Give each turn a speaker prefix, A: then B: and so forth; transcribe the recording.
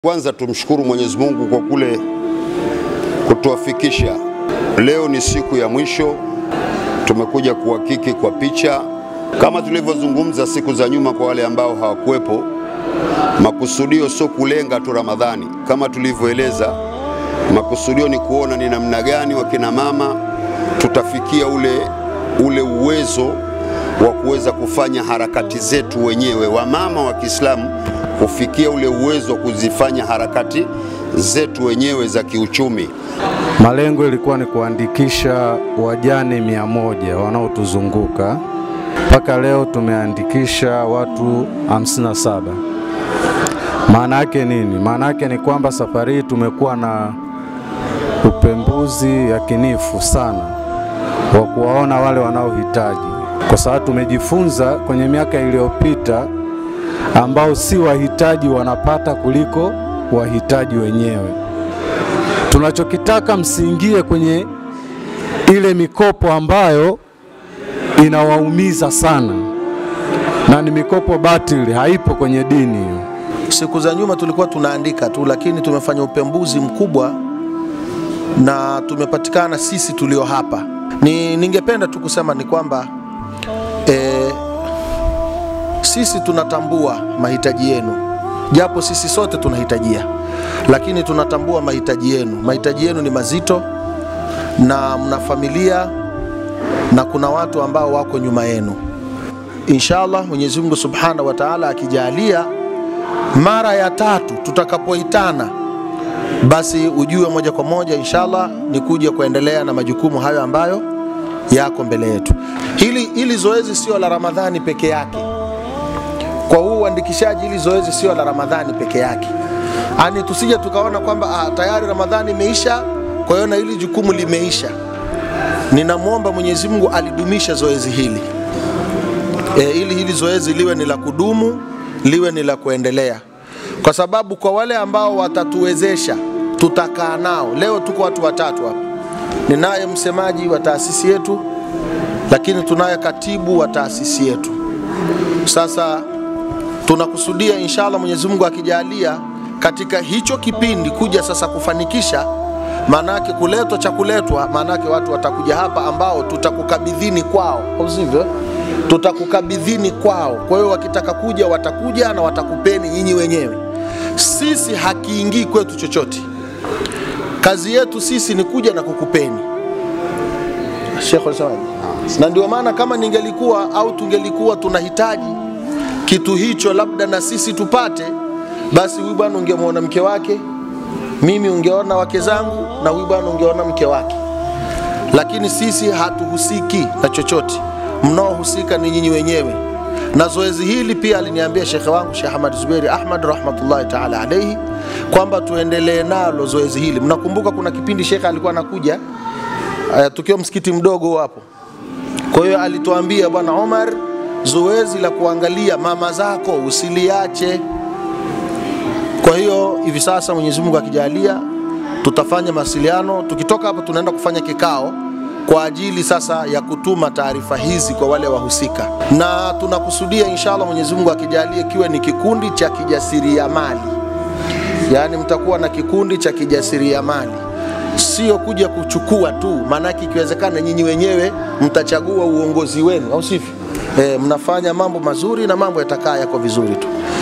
A: Kwanza tumshukuru Mwenyezi Mungu kwa kule kutuafikisha. Leo ni siku ya mwisho, tumekuja kuhakiki kwa picha kama tulivyozungumza siku za nyuma. Kwa wale ambao hawakuwepo, makusudio sio kulenga tu Ramadhani, kama tulivyoeleza. Makusudio ni kuona ni namna gani wakina mama tutafikia ule, ule uwezo wa kuweza kufanya harakati zetu wenyewe, wamama wa Kiislamu kufikia ule uwezo wa kuzifanya harakati zetu wenyewe za kiuchumi.
B: Malengo ilikuwa ni kuandikisha wajane mia moja wanaotuzunguka. Mpaka leo tumeandikisha watu 57. Maana yake nini? Maana yake ni kwamba safari hii tumekuwa na upembuzi yakinifu sana wa kuwaona wale wanaohitaji, kwa sababu tumejifunza kwenye miaka iliyopita ambao si wahitaji wanapata kuliko wahitaji wenyewe. Tunachokitaka msiingie kwenye ile mikopo ambayo inawaumiza sana, na ni mikopo batili, haipo kwenye dini hiyo.
C: Siku za nyuma tulikuwa tunaandika tu, lakini tumefanya upembuzi mkubwa na tumepatikana sisi tulio hapa. Ni ningependa tu kusema ni kwamba eh, sisi tunatambua mahitaji yenu, japo sisi sote tunahitajia, lakini tunatambua mahitaji yenu. Mahitaji yenu ni mazito, na mna familia na kuna watu ambao wako nyuma yenu. Inshallah, Mwenyezi Mungu Subhanahu wa Ta'ala akijalia, mara ya tatu tutakapoitana, basi ujue moja kwa moja inshallah ni kuja kuendelea na majukumu hayo ambayo yako mbele yetu. Hili, hili zoezi sio la Ramadhani peke yake kwa huu uandikishaji, hili zoezi sio la Ramadhani peke yake, ani tusije tukaona kwamba ah, tayari Ramadhani imeisha, kwa hiyo na hili jukumu limeisha. Ninamwomba Mwenyezi Mungu alidumisha zoezi hili e, ili hili zoezi liwe ni la kudumu, liwe ni la kuendelea, kwa sababu kwa wale ambao watatuwezesha, tutakaa nao. Leo tuko watu watatu hapa, ninaye msemaji wa taasisi yetu, lakini tunaye katibu wa taasisi yetu. Sasa tunakusudia inshallah, Mwenyezi Mungu akijalia, katika hicho kipindi kuja sasa kufanikisha, maanake kuletwa cha kuletwa, maanake watu watakuja hapa ambao tutakukabidhini kwao, au sivyo? Tutakukabidhini kwao. Kwa hiyo wakitaka kuja watakuja na watakupeni nyinyi wenyewe. Sisi hakiingii kwetu chochote, kazi yetu sisi ni kuja na kukupeni. Sheikh alisemaje? Na ndio maana kama ningelikuwa au tungelikuwa tunahitaji kitu hicho labda na sisi tupate, basi huyu bwana ungemwona mke wake, mimi ungeona wake zangu, na huyu bwana ungeona mke wake, lakini sisi hatuhusiki na chochote. Mnaohusika ni nyinyi wenyewe. Na zoezi hili pia aliniambia shekhe wangu Sheikh Ahmad Zuberi Ahmad rahmatullahi taala alaihi kwamba tuendelee nalo zoezi hili. Mnakumbuka kuna kipindi shekhe alikuwa anakuja uh, tukiwa msikiti mdogo hapo, kwa hiyo alituambia bwana Omar, zoezi la kuangalia mama zako usiliache. Kwa hiyo hivi sasa Mwenyezi Mungu akijalia, tutafanya mawasiliano. Tukitoka hapa, tunaenda kufanya kikao kwa ajili sasa ya kutuma taarifa hizi kwa wale wahusika, na tunakusudia inshallah, Mwenyezi Mungu akijalia, kiwe ni kikundi cha kijasiriamali, yaani mtakuwa na kikundi cha kijasiriamali sio kuja kuchukua tu, maanake ikiwezekana nyinyi wenyewe mtachagua uongozi wenu, au sivyo? E, mnafanya mambo mazuri na mambo yatakaa yako vizuri tu.